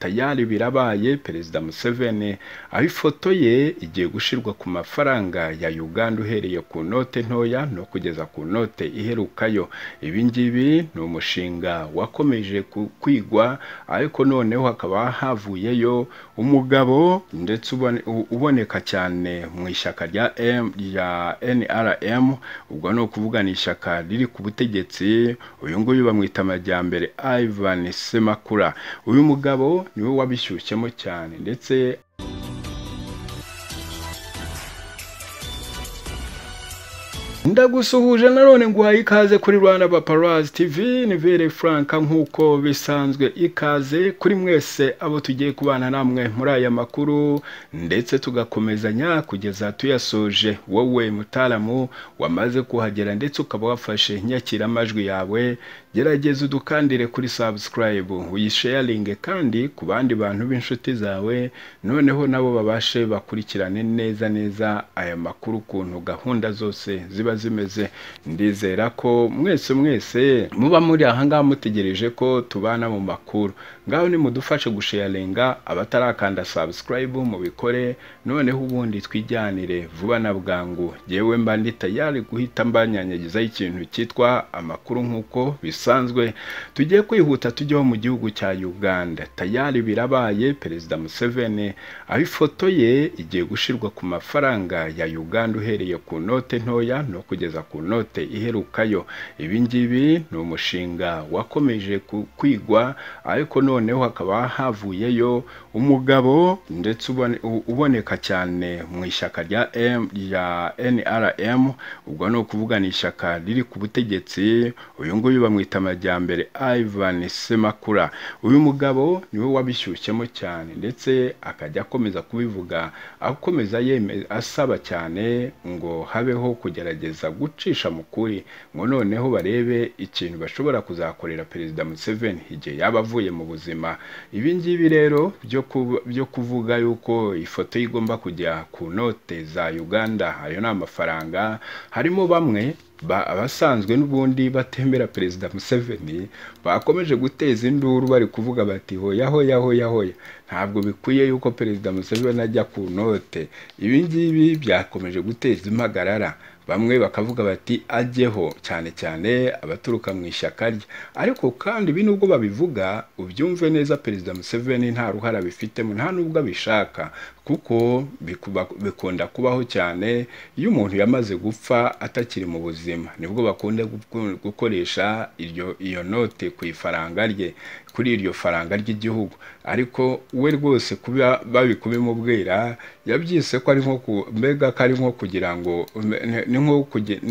tayari birabaye perezida Museveni aho ifoto ye igiye gushyirwa ku mafaranga ya Uganda uhereye ku note ntoya no kugeza ku note iherukayo ibi ngibi ni umushinga wakomeje kwigwa ariko noneho hakaba havuyeyo umugabo ndetse uboneka cyane mu ishyaka rya NRM ubwo ni ukuvuga ni ishyaka riri ku butegetsi uyu nguyu bamwita amajyambere Ivan Semakula uyu mugabo niwe wabishyushyemo cyane ndetse ndagusuhuje nanone nguhaye ikaze kuri Rwanda Paparazzi TV ni Vere Frank nk'uko bisanzwe ikaze kuri mwese abo tugiye kubana namwe muri aya makuru ndetse tugakomezanya kugeza tuyasoje wowe mutaramu wamaze kuhagera ndetse ukaba wafashe nyakira amajwi yawe gerageza udukandire kuri subscribe uyisharinge kandi ku bandi bantu b'inshuti zawe noneho nabo babashe bakurikirane neza neza aya makuru ukuntu gahunda zose ziba zimeze ndizera ko mwese mwese muba muri ahangaha mutegereje ko tubana mu makuru ngaho nimudufashe gusharinga abatarakanda subscribe mubikore noneho ubundi twijyanire vuba na bwangu yewe mba ndi tayari guhita mbanyanyagizaho ikintu cyitwa amakuru nk'uko bisa bisanzwe tugiye kwihuta tujyeho mu gihugu cya uganda tayari birabaye perezida museveni aho ifoto ye igiye gushyirwa ku mafaranga ya uganda uhereye ku note ntoya no kugeza ku note iherukayo ibi ngibi ni umushinga wakomeje kwigwa ariko noneho hakaba havuyeyo umugabo ndetse uboneka cyane mu ishyaka rya NRM ubwo ni ukuvuga ni ishyaka riri ku butegetsi uyu nguyu bamwita amajyambere Ivan Semakula uyu mugabo niwe wabishyushyemo cyane ndetse akajya akomeza kubivuga akomeza asaba cyane ngo habeho kugerageza gucisha mu kuri ngo noneho barebe ikintu bashobora kuzakorera perezida Museveni igihe yaba avuye mu buzima ibi ngibi rero byo kuvuga yuko ifoto ye igomba kujya ku note za Uganda ayo ni amafaranga harimo bamwe abasanzwe n'ubundi batembera perezida museveni bakomeje guteza induru bari kuvuga bati hoyaho yaho yaho ntabwo bikwiye yuko perezida museveni ajya ku note ibi ngibi byakomeje guteza impagarara bamwe bakavuga bati ajyeho cyane cyane abaturuka mu ishyaka rye ariko kandi ibi nubwo babivuga ubyumve neza perezida museveni nta ruhare abifitemo nta nubwo abishaka kuko bikunda kubaho cyane iyo umuntu yamaze gupfa atakiri mu buzima nibwo bakunda gukoresha iyo note ku ifaranga rye kuri iryo faranga ry'igihugu ariko we rwose kuba babi kubimubwira yabyise ko ari nko mbega ko ari nko kugira ngo ni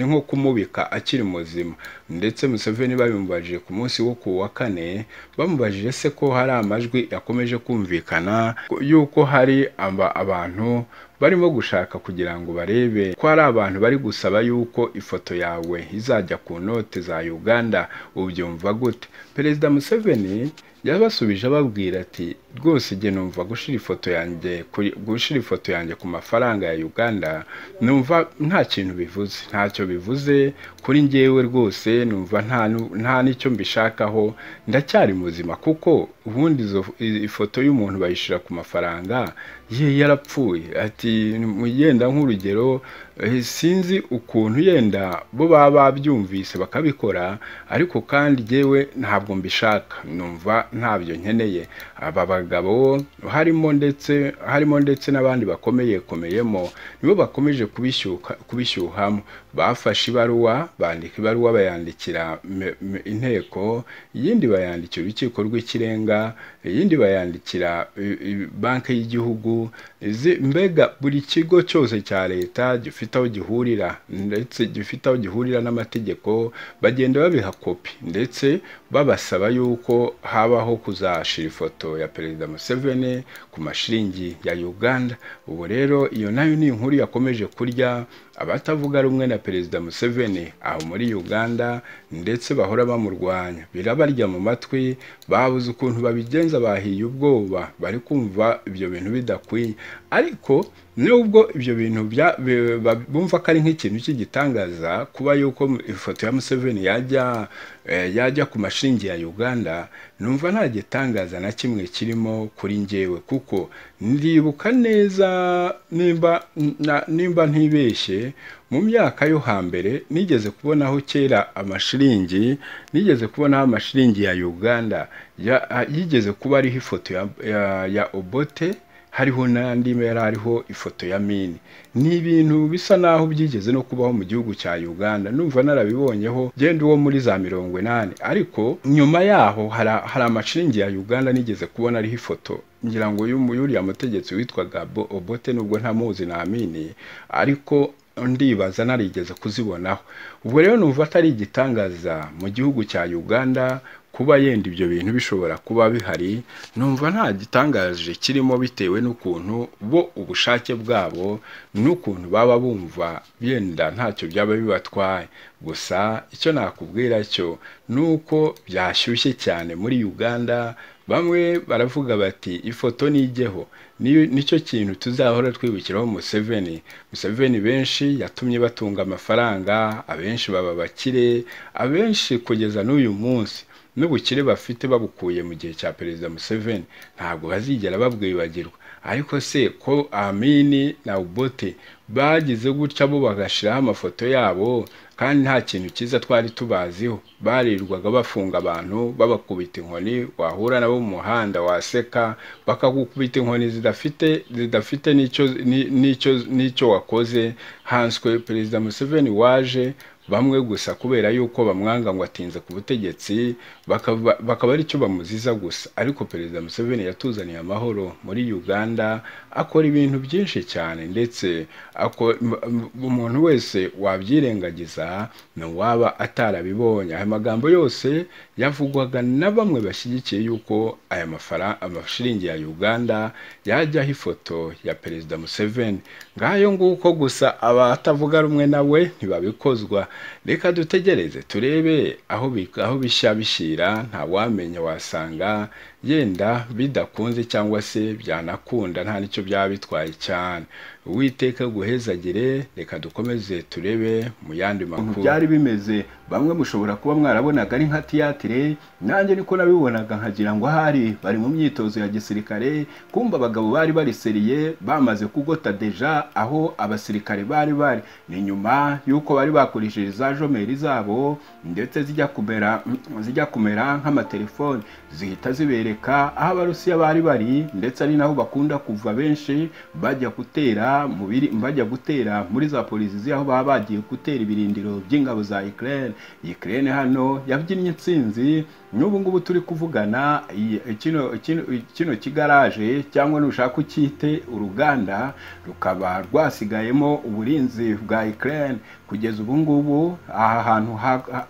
nko kumubika akiri muzima ndetse Museveni babimubajije ku munsi wo ku wa kane bamubajije se ko hari amajwi yakomeje kumvikana yuko hari abantu barimo gushaka kugira ngo barebe ko hari abantu bari gusaba yuko ifoto yawe izajya ku note za uganda ubyumva gute perezida museveni yabasubije ababwira ati rwose igihe numva gushyira ifoto yanjye gushyira ifoto yanjye ku mafaranga ya uganda numva nta kintu bivuze ntacyo bivuze kuri ngewe rwose numva nta n'icyo mbishakaho ndacyari muzima kuko ubundi ifoto y'umuntu bayishyira ku mafaranga ye yarapfuye ati yenda nk'urugero sinzi ukuntu yenda bo baba babyumvise bakabikora ariko kandi ngewe ntabwo mbishaka numva ntabyo nkeneye aba bagabo harimo ndetse harimo ndetse n'abandi bakomeye komeyemo nibo bakomeje kubishyuhamo bafashe ibaruwa bandika ibaruwa bayandikira inteko iyindi bayandikira urukiko rw'ikirenga iyindi bayandikira banki y'igihugu mbega buri kigo cyose cya leta gifite aho gihurira ndetse gifite aho gihurira n'amategeko bagenda babiha kopi ndetse babasaba yuko habaho kuzashira ifoto ya perezida Museveni ku mashiringi ya Uganda ubu rero iyo nayo ni inkuru yakomeje kurya abatavuga rumwe na perezida Museveni aho muri Uganda ndetse bahora bamurwanya birabarya mu matwi babuze ukuntu babigenza bahiye ubwoba bari kumva ibyo bintu bidakwiye ariko nubwo ibyo bintu bumva ko ari nk'ikintu cy'igitangaza kuba yuko ifoto ya Museveni yajya eh, yajya ku mashiringi ya uganda numva nta gitangaza na kimwe kirimo kuri njyewe kuko ndibuka neza nimba na- nimba ntibeshye mu myaka yo hambere nigeze kubonaho kera amashiringi nigeze kubonaho amashiringi ya uganda ya- a- yigeze kuba ariho ifoto ya- ya- ya obote hariho n'andi yari ariho ifoto ya mini ni ibintu bisa naho byigeze no kubaho mu gihugu cya uganda numva narabibonyeho genda uwo muri za mirongo inani ariko nyuma yaho hari hari amashiringi ya uganda nigeze kubona ariho ifoto ngira ngo y'umu- y'uriya mutegetsi witwaga Bo- obote nubwo ntamuzi na mini ariko ndibaza narigeze kuzibonaho ubwo rero numva atari igitangaza mu gihugu cya uganda kuba yenda ibyo bintu bishobora kuba bihari numva nta gitangaje kirimo bitewe n'ukuntu bo ubushake bwabo n'ukuntu baba bumva yenda ntacyo byaba bibatwaye gusa icyo nakubwira cyo ni uko byashyushye cyane muri uganda bamwe baravuga bati ifoto nijyeho Niyo- nicyo kintu tuzahora twibukiraho museveni museveni benshi yatumye batunga amafaranga abenshi baba bakire abenshi kugeza n'uyu munsi n'ubukire bafite babukuye mu gihe cya perezida museveni ntabwo bazigera babwibagirwa ariko se ko amini na ubote bagize gutya bo bagashyiraho amafoto yabo kandi nta kintu cyiza twari tubaziho barirwaga bafunga abantu babakubita inkoni wahura nabo mu muhanda waseka bakagukubita inkoni zidafite zidafite n'icyo ni- n'icyo n'icyo wakoze hanswe perezida museveni waje bamwe gusa kubera yuko bamwanga ngo atinze ku butegetsi bakaba bakaba ari cyo bamuziza gusa ariko perezida museveni yatuzaniye amahoro muri uganda akora ibintu byinshi cyane ndetse ako- m- m- umuntu wese wabyirengagiza ntiwaba atarabibonye aya magambo yose yavugwaga na bamwe bashyigikiye yuko aya mafara- amashiringi ya uganda yajyaho ifoto ya perezida museveni ngayo nguko gusa abatavuga rumwe nawe ntibabikozwa reka dutegereze turebe aho bi- aho bishya bishyira ntawamenya wasanga yenda bidakunze cyangwa se byanakunda nta n'icyo byaba bitwaye cyane uwiteka guhezagire reka dukomeze turebe mu yandi makuru byari bimeze bamwe mushobora kuba mwarabonaga ari nka tiyatire nanjye niko nabibonaga nkagira ngo ahari bari mu myitozo ya gisirikare kumva abagabo bari bariseriye bamaze kugota deja aho abasirikare bari bari ni nyuma y'uko bari bakoresheje za jomeri zabo ndetse zijya kumera zijya kumera nk'amatelefoni zihita zibereka aho abarusiya bari bari ndetse ari naho bakunda kuva benshi bajya gutera mu biri bajya gutera muri za polisi aho baba bagiye gutera ibirindiro by'ingabo za Ukraine Ukraine hano yabyinnye intsinzi n'ubu ngubu turi kuvugana iyi- kino kino- kino kigaraje cyangwa nushaka ukite uruganda rukaba rwasigayemo uburinzi bwa Ukraine kugeza ubu ngubu aha hantu ha- ha-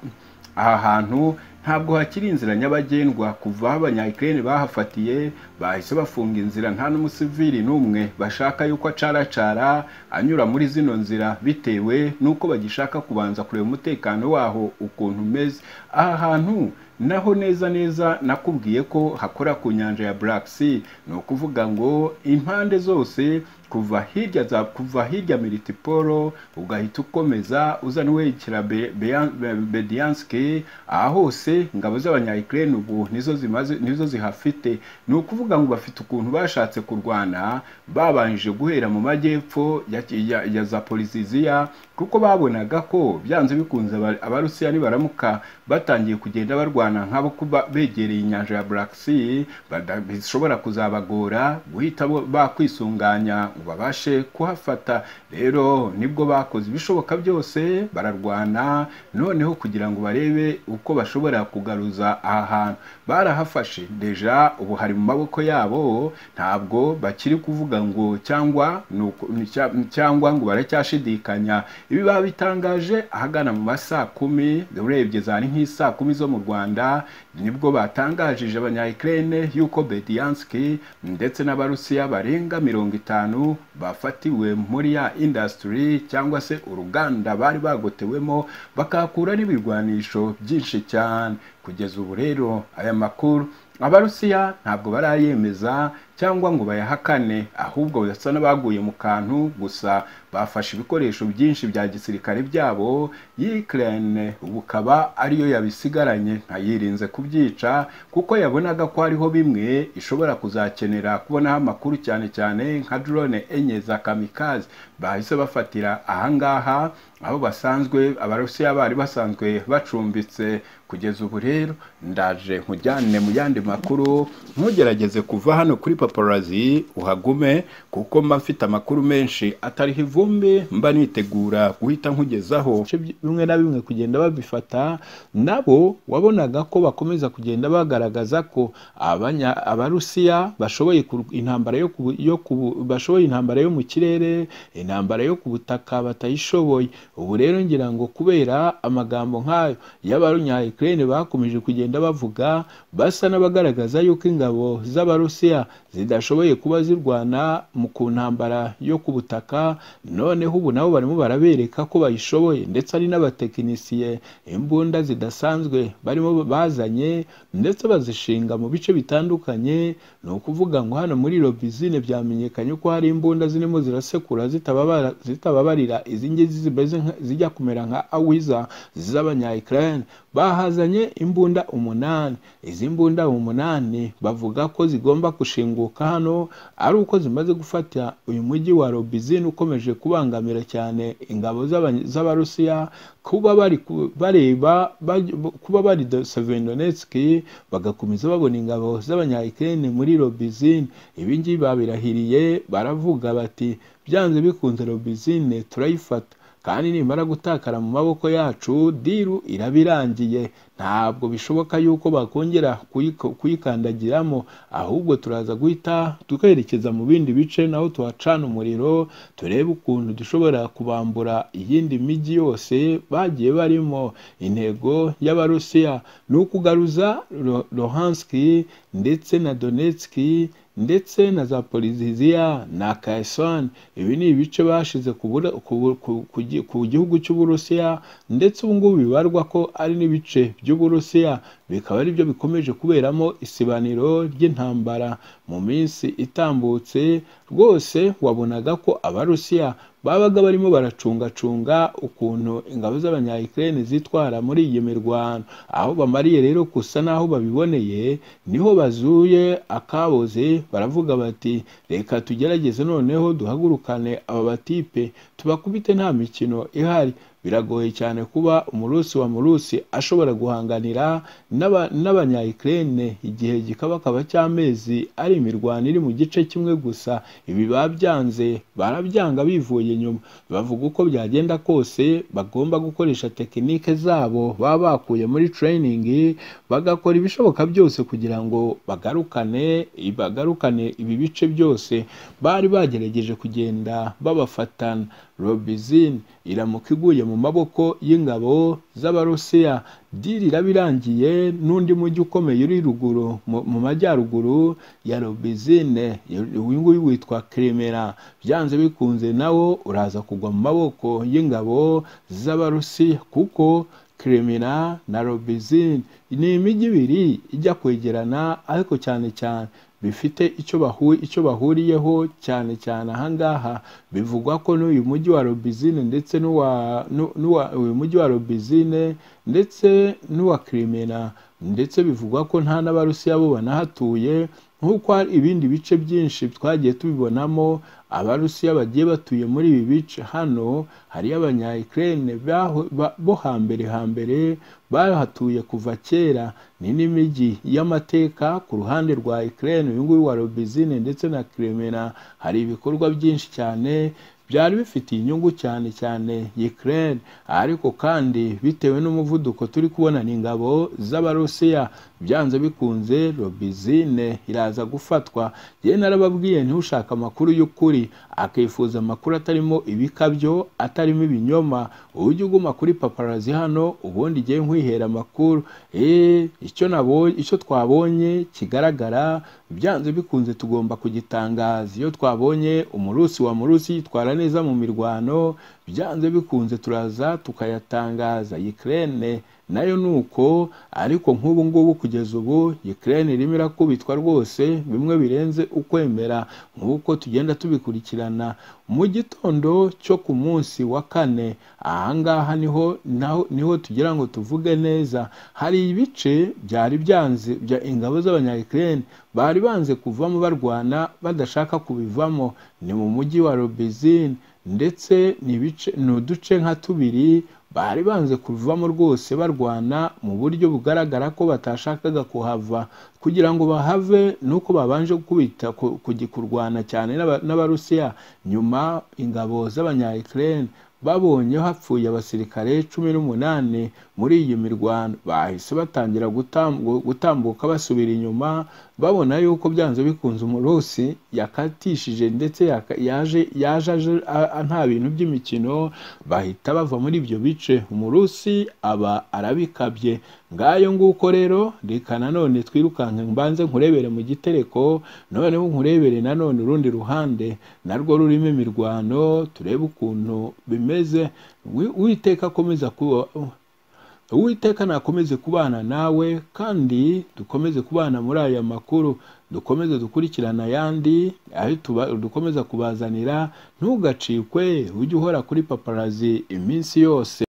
aha hantu ntabwo hakiri inzira nyabagendwa kuva aho abanyayikirere bahafatiye bahise bafunga inzira nta n'umusivili n'umwe bashaka yuko acaracara anyura muri zino nzira bitewe n'uko bagishaka kubanza kureba umutekano waho ukuntu umeze aha hantu naho neza neza nakubwiye ko hakora ku nyanja ya Black Sea ni ukuvuga ngo impande zose kuva hirya za kuva hirya Militiporo ugahita ukomeza uza n'uwerekera Be- Beya- Be- Bedianski aha hose ingabo z'abanyayikirere ubu nizo zimaze nizo zihafite ni ukuvuga ngo bafite ukuntu bashatse kurwana babanje guhera mu majyepfo ya, ya, ya za Poliziziya kuko babonaga ko byanze bikunze aba- abarusiya nibaramuka batangiye kugenda barwana nk'abo kuba begereye inyanja ya Black Sea bada- bishobora kuzabagora guhita bo- bakwisunganya ngo babashe kuhafata rero nibwo bakoze ibishoboka byose bararwana noneho kugira ngo barebe uko bashobora kugaruza aha hantu barahafashe deja ubu hari mu maboko yabo ntabwo bakiri kuvuga ngo cyangwa ni uku- ni cya- cyangwa ngo baracyashidikanya ibi babitangaje ahagana mu ma saa kumi urebye zari nk'isa kumi zo mu rwanda nibwo batangaje abanya Ukraine yuko Bediansky ndetse n'abarusiya barenga mirongo itanu bafatiwe muri ya industry cyangwa se uruganda bari bagotewemo bakahakura n'ibigwanisho byinshi cyane kugeza ubu rero aya makuru abarusiya ntabwo barayemeza cyangwa ngo bayahakane ahubwo basa n'abaguye mu kantu gusa bafashe ibikoresho byinshi bya gisirikare byabo y'ikirane bukaba ariyo yabisigaranye ntayirinze kubyica kuko yabonaga ko hariho bimwe ishobora kuzakenera kubonaho amakuru cyane cyane nka drone enye za kamikazi bahise bafatira ahangaha aho basanzwe abarusiya bari basanzwe bacumbitse kugeza ubu rero ndaje nkujyane mu yandi makuru ntugerageze kuva hano kuri paparazi uhagume kuko mba mfite amakuru menshi atariho ivumbi mba nitegura guhita nkugezaho bimwe na bimwe kugenda babifata nabo wabonaga ko bakomeza kugenda bagaragaza ko abanya- abarusiya bashoboye kur- intambara yo ku- yo ku- bashoboye intambara yo mu kirere intambara yo ku butaka batayishoboye ubu rero ngira ngo kubera amagambo nk'ayo y'abanya Ukraine bakomeje kugenda bavuga basa n'abagaragaza yuko ingabo z'abarusiya zidashoboye kuba zirwana mu ku ntambara yo ku butaka noneho ubu nabo barimo barabereka ko bayishoboye ndetse ari n'abatekinisiye imbunda zidasanzwe barimo bazanye ndetse bazishinga mu bice bitandukanye ni ukuvuga ngo hano muri robizine byamenyekanye ko hari imbunda zirimo zirasekura zitababara- zitababarira izi ngizi zimeze nka- zijya kumera nka awiza z'abanya Ukraine bahazanye imbunda umunani izi mbunda umunani bavuga ko zigomba gushinguka hano ari uko zimaze gufata uyu mujyi wa robizine ukomeje kubangamira cyane ingabo z'aba- z'abarusiya kuba bari ku- bareba baj- kuba bari sevenonetski bagakomeza babona ingabo z'abanyayikirene muri robizine ibingibi babirahiriye baravuga bati byanze bikunze robizine turayifata kandi nimara gutakara mu maboko yacu diru iraba irangiye ntabwo bishoboka yuko bakongera kuyiko- kuyikandagiramo ahubwo turaza guhita tukerekeza mu bindi bice naho tuhacana umuriro turebe ukuntu dushobora kubambura iyindi mijyi yose bagiye barimo intego y'abarusiya ni ukugaruza Lo- lohanski ndetse na donetski ndetse na za poliziziya na kayisoni ibi ni ibice bashize ku bura- ku bu- ku- ku gi- ku gihugu cy'uburusiya ndetse ubu ngubu bibarwa ko ari n'ibice by'uburusiya bikaba ari byo bikomeje kuberamo isibaniro ry'intambara mu minsi itambutse rwose wabonaga ko abarusiya babaga barimo baracungacunga ukuntu ingabo z'abanyayikirene zitwara muri iyi mirwano aho bamariye rero gusa n'aho babiboneye niho bazuye akaboze baravuga bati reka tugerageze noneho duhagurukane aba batipe tubakubite nta mikino ihari biragoye cyane kuba umurusi wa murusi ashobora guhanganira n'aba- n'abanyayikirene igihe gikabakaba cy'amezi ari imirwano iri mu gice kimwe gusa ibi babyanze barabyanga bivuye inyuma bavuga uko byagenda kose bagomba gukoresha tekinike zabo baba bakuye muri tereyiningi bagakora ibishoboka byose kugira ngo bagarukane bagarukane ibi bice byose bari bagerageje kugenda babafatana robizine iramuka iguye mu maboko y'ingabo z'abarusiya diri iraba irangiye n'undi mujyi ukomeye uri ruguru mu mu majyaruguru ya robizine uyu nguyu witwa kiremera byanze bikunze nawo uraza kugwa mu maboko y'ingabo z'abarusiya kuko kiremera na robizine ni imijyi ibiri ijya kwegerana ariko cyane cyane bifite icyo bahu- icyo bahuriyeho cyane cyane ahangaha bivugwa ko n'uyu mujyi wa robizine ndetse n'uwa n'u- n'uwa uyu mujyi wa robizine ndetse n'uwa kiremera ndetse bivugwa ko nta n'abarusiya bo banahatuye nk'uko hari ibindi bice byinshi twagiye tubibonamo abarusiya bagiye batuye muri ibi bice hano hariyo abanyayikirene bo hambere hambere bahatuye kuva kera ni n'imijyi y'amateka ku ruhande rwa ikirene uyu nguyu wa robizine ndetse na kiremera hari ibikorwa byinshi cyane byari bifitiye inyungu cyane cyane Ukraine ariko kandi bitewe n'umuvuduko turi kubona ni ingabo z'abarusiya byanze bikunze robizine iraza gufatwa yewe narababwiye ntiushaka amakuru y'ukuri akifuza amakuru atarimo ibikabyo atarimo ibinyoma ujye uguma kuri paparazi hano ubundi igihe nkwihera amakuru eee icyo nabonye icyo twabonye kigaragara byanze bikunze tugomba kugitangaza iyo twabonye umurusi wa murusi yitwara neza mu mirwano byanze bikunze turaza tukayatangaza Ukraine nayo ni uko ariko nk'ubu ngubu kugeza ubu Ukraine irimo irakubitwa rwose bimwe birenze ukwemera nk'uko tugenda tubikurikirana mu gitondo cyo ku munsi wa kane ahangaha niho naho- niho tugira ngo tuvuge neza hari ibice byari byanze bya ingabo z'abanyayikirene bari banze kuvamo barwana badashaka kubivamo ni mu mujyi wa robezine ndetse ni ibice ni uduce nka tubiri bari banze kuvamo rwose barwana mu buryo bugaragara ko batashakaga kuhava kugira ngo bahave nuko babanje kubita ku- kugi- kurwana cyane n'aba- n'abarusiya nyuma ingabo z'abanyayikirene babonye hapfuye abasirikare cumi n'umunani muri iyi mirwano bahise batangira gutambu- gutambuka basubira inyuma babona yuko byanze bikunze umurusi yakatishije ndetse yaka- yaje yaje aje a- a- nta bintu by'imikino bahita bava muri ibyo bice umurusi aba arabikabye ngayo nguko rero reka nanone twirukanke mbanze nkurebere mu gitereko noneho nkurebere nanone urundi ruhande narwo rurimo imirwano turebe ukuntu bimeze Wi- uwiteka akomeza kuba uwiteka nakomeze kubana nawe kandi dukomeze kubana muri aya makuru dukomeze dukurikirana ayandi ayo tuba- dukomeza kubazanira ntugacikwe ujye uhora kuri paparazi iminsi yose